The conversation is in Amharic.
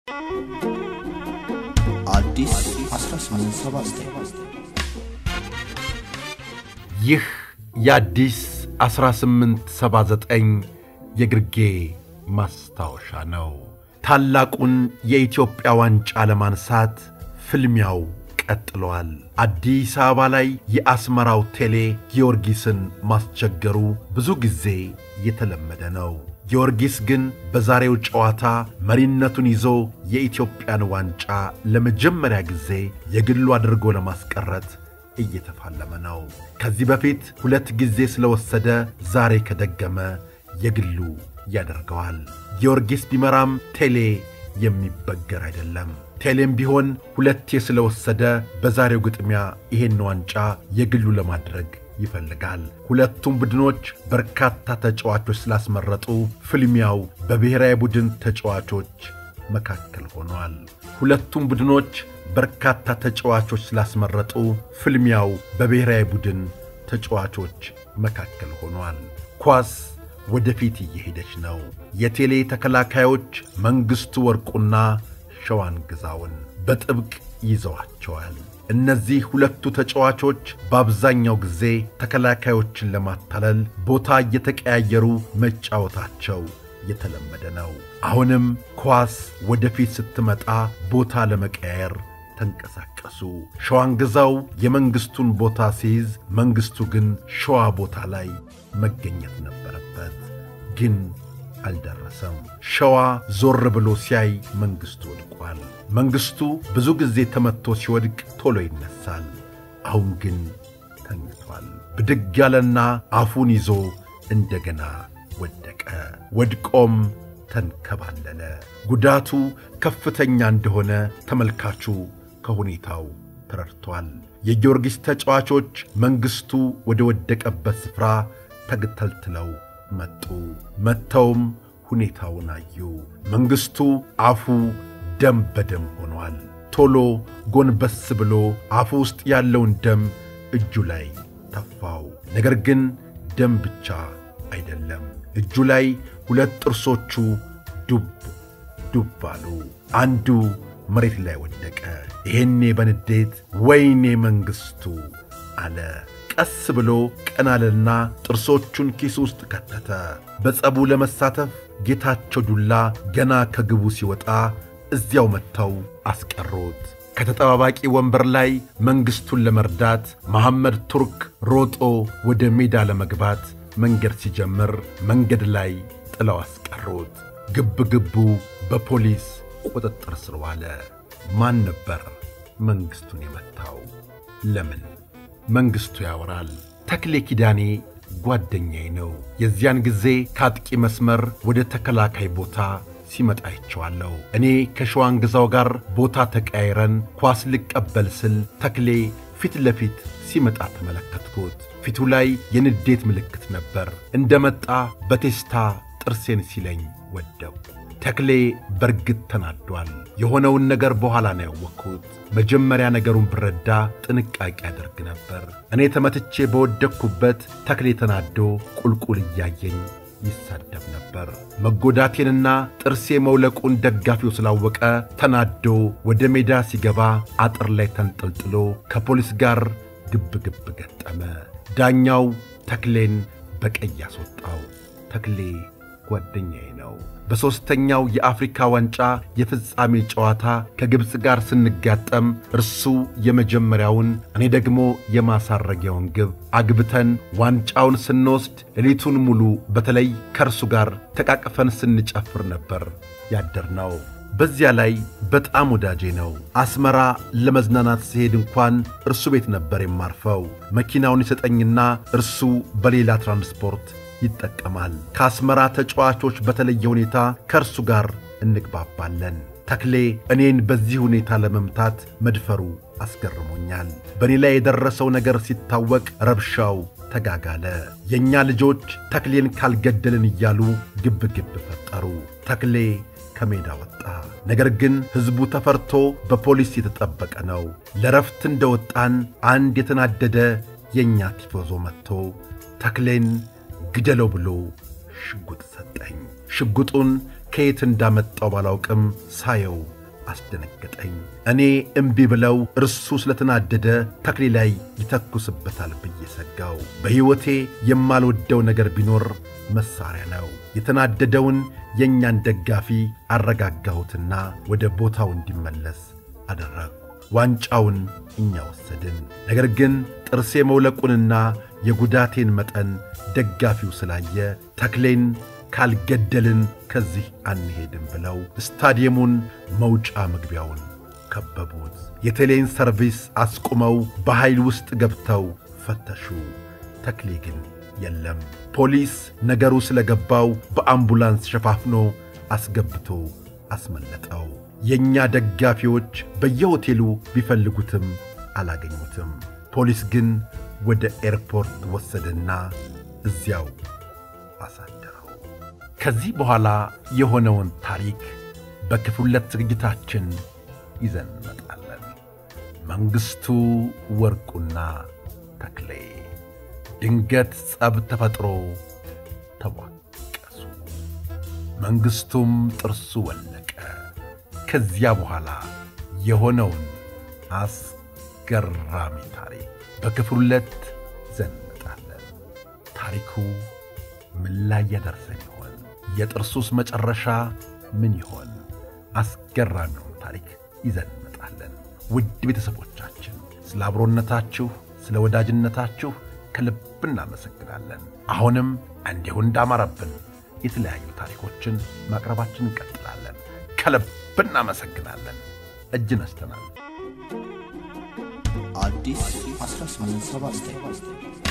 አዲስ 1879 ይህ የአዲስ 1879 የግርጌ ማስታወሻ ነው። ታላቁን የኢትዮጵያ ዋንጫ ለማንሳት ፍልሚያው ቀጥሏል። አዲስ አበባ ላይ የአስመራው ቴሌ ጊዮርጊስን ማስቸገሩ ብዙ ጊዜ የተለመደ ነው። ጊዮርጊስ ግን በዛሬው ጨዋታ መሪነቱን ይዞ የኢትዮጵያን ዋንጫ ለመጀመሪያ ጊዜ የግሉ አድርጎ ለማስቀረት እየተፋለመ ነው። ከዚህ በፊት ሁለት ጊዜ ስለወሰደ ዛሬ ከደገመ የግሉ ያደርገዋል። ጊዮርጊስ ቢመራም ቴሌ የሚበገር አይደለም። ቴሌም ቢሆን ሁለቴ ስለወሰደ በዛሬው ግጥሚያ ይሄን ዋንጫ የግሉ ለማድረግ ይፈልጋል። ሁለቱም ቡድኖች በርካታ ተጫዋቾች ስላስመረጡ ፍልሚያው በብሔራዊ ቡድን ተጫዋቾች መካከል ሆኗል። ሁለቱም ቡድኖች በርካታ ተጫዋቾች ስላስመረጡ ፍልሚያው በብሔራዊ ቡድን ተጫዋቾች መካከል ሆኗል። ኳስ ወደፊት እየሄደች ነው። የቴሌ ተከላካዮች መንግሥቱ ወርቁና ሸዋን ግዛውን በጥብቅ ይዘዋቸዋል። እነዚህ ሁለቱ ተጫዋቾች በአብዛኛው ጊዜ ተከላካዮችን ለማታለል ቦታ እየተቀያየሩ መጫወታቸው የተለመደ ነው። አሁንም ኳስ ወደፊት ስትመጣ ቦታ ለመቀያየር ተንቀሳቀሱ። ሸዋን ግዛው የመንግሥቱን ቦታ ሲይዝ፣ መንግሥቱ ግን ሸዋ ቦታ ላይ መገኘት ነበረበት፣ ግን አልደረሰም። ሸዋ ዞር ብሎ ሲያይ መንግሥቱ ወድቋል። መንግሥቱ ብዙ ጊዜ ተመትቶ ሲወድቅ ቶሎ ይነሳል። አሁን ግን ተኝቷል። ብድግ ያለና አፉን ይዞ እንደገና ወደቀ። ወድቆም ተንከባለለ። ጉዳቱ ከፍተኛ እንደሆነ ተመልካቹ ከሁኔታው ተረድቷል። የጊዮርጊስ ተጫዋቾች መንግሥቱ ወደ ወደቀበት ስፍራ ተግተልትለው መጡ። መጥተውም ሁኔታውን አዩ። መንግሥቱ አፉ ደም በደም ሆኗል። ቶሎ ጎንበስ ብሎ አፉ ውስጥ ያለውን ደም እጁ ላይ ተፋው። ነገር ግን ደም ብቻ አይደለም። እጁ ላይ ሁለት ጥርሶቹ ዱብ ዱብ አሉ። አንዱ መሬት ላይ ወደቀ። ይሄኔ በንዴት ወይኔ መንግሥቱ አለ። ቀስ ብሎ ቀናልና ጥርሶቹን ኪስ ውስጥ ከተተ። በጸቡ ለመሳተፍ ጌታቸው ዱላ ገና ከግቡ ሲወጣ እዚያው መጥተው አስቀሩት። ከተጠባባቂ ወንበር ላይ መንግሥቱን ለመርዳት መሐመድ ቱርክ ሮጦ ወደ ሜዳ ለመግባት መንገድ ሲጀምር መንገድ ላይ ጥለው አስቀሩት። ግብ ግቡ በፖሊስ ቁጥጥር ስር ዋለ። ማን ነበር መንግሥቱን የመታው? ለምን? መንግሥቱ ያወራል። ተክሌ ኪዳኔ ጓደኛዬ ነው። የዚያን ጊዜ ከአጥቂ መስመር ወደ ተከላካይ ቦታ ሲመጣ አይቼዋለሁ። እኔ ከሸዋን ግዛው ጋር ቦታ ተቀያይረን ኳስ ልቀበል ስል ተክሌ ፊት ለፊት ሲመጣ ተመለከትኩት። ፊቱ ላይ የንዴት ምልክት ነበር። እንደመጣ በቴስታ ጥርሴን ሲለኝ ወደው ተክሌ በርግጥ ተናዷል። የሆነውን ነገር በኋላ ነው ያወቅኩት። መጀመሪያ ነገሩን ብረዳ ጥንቃቄ ያደርግ ነበር። እኔ ተመትቼ በወደቅኩበት ተክሌ ተናዶ ቁልቁል እያየኝ ይሳደብ ነበር። መጎዳቴንና ጥርሴ መውለቁን ደጋፊው ስላወቀ ተናዶ ወደ ሜዳ ሲገባ አጥር ላይ ተንጠልጥሎ ከፖሊስ ጋር ግብ ግብ ገጠመ። ዳኛው ተክሌን በቀይ አስወጣው። ተክሌ ጓደኛዬ ነው። በሦስተኛው የአፍሪካ ዋንጫ የፍጻሜ ጨዋታ ከግብፅ ጋር ስንጋጠም እርሱ የመጀመሪያውን እኔ ደግሞ የማሳረጊያውን ግብ አግብተን ዋንጫውን ስንወስድ ሌሊቱን ሙሉ በተለይ ከእርሱ ጋር ተቃቅፈን ስንጨፍር ነበር ያደርነው። በዚያ ላይ በጣም ወዳጄ ነው። አስመራ ለመዝናናት ሲሄድ እንኳን እርሱ ቤት ነበር የማርፈው። መኪናውን ይሰጠኝና እርሱ በሌላ ትራንስፖርት ይጠቀማል። ከአስመራ ተጫዋቾች በተለየ ሁኔታ ከእርሱ ጋር እንግባባለን። ተክሌ እኔን በዚህ ሁኔታ ለመምታት መድፈሩ አስገርሞኛል። በእኔ ላይ የደረሰው ነገር ሲታወቅ ረብሻው ተጋጋለ። የእኛ ልጆች ተክሌን ካልገደልን እያሉ ግብ ግብ ፈጠሩ። ተክሌ ከሜዳ ወጣ። ነገር ግን ሕዝቡ ተፈርቶ በፖሊስ የተጠበቀ ነው። ለረፍት እንደወጣን አንድ የተናደደ የእኛ ቲፎዞ መጥቶ ተክሌን ግደለው ብሎ ሽጉጥ ሰጠኝ። ሽጉጡን ከየት እንዳመጣው ባላውቅም ሳየው አስደነገጠኝ። እኔ እምቢ ብለው እርሱ ስለተናደደ ተክሌ ላይ ይተኩስበታል ብዬ ሰጋው። በሕይወቴ የማልወደው ነገር ቢኖር መሳሪያ ነው። የተናደደውን የእኛን ደጋፊ አረጋጋሁትና ወደ ቦታው እንዲመለስ አደረግሁ። ዋንጫውን እኛ ወሰድን። ነገር ግን ጥርሴ መውለቁንና የጉዳቴን መጠን ደጋፊው ስላየ ተክሌን ካልገደልን ከዚህ አንሄድም ብለው ስታዲየሙን መውጫ መግቢያውን ከበቡት። የቴሌን ሰርቪስ አስቁመው በኃይል ውስጥ ገብተው ፈተሹ። ተክሌ ግን የለም። ፖሊስ ነገሩ ስለገባው በአምቡላንስ ሸፋፍኖ አስገብቶ አስመለጠው። የእኛ ደጋፊዎች በየሆቴሉ ቢፈልጉትም አላገኙትም። ፖሊስ ግን ወደ ኤርፖርት ወሰደና እዚያው አሳደረው። ከዚህ በኋላ የሆነውን ታሪክ በክፍል ሁለት ዝግጅታችን ይዘን እንመጣለን። መንግሥቱ ወርቁና ተክሌ ድንገት ጸብ ተፈጥሮ ተቧቀሱ። መንግሥቱም ጥርሱ ወለቀ። ከዚያ በኋላ የሆነውን አስገራሚ ታሪክ በክፍል ሁለት ይዘን እንመጣለን። ታሪኩ ምን ላይ ያደርሰን ይሆን? የጥርሱስ መጨረሻ ምን ይሆን? አስገራሚውን ታሪክ ይዘን እንመጣለን። ውድ ቤተሰቦቻችን ስለ አብሮነታችሁ፣ ስለ ወዳጅነታችሁ ከልብ እናመሰግናለን። አሁንም እንዲሁ እንዳማረብን የተለያዩ ታሪኮችን ማቅረባችን እንቀጥላለን። ከልብ እናመሰግናለን። እጅ ነስተናል። አዲስ 1879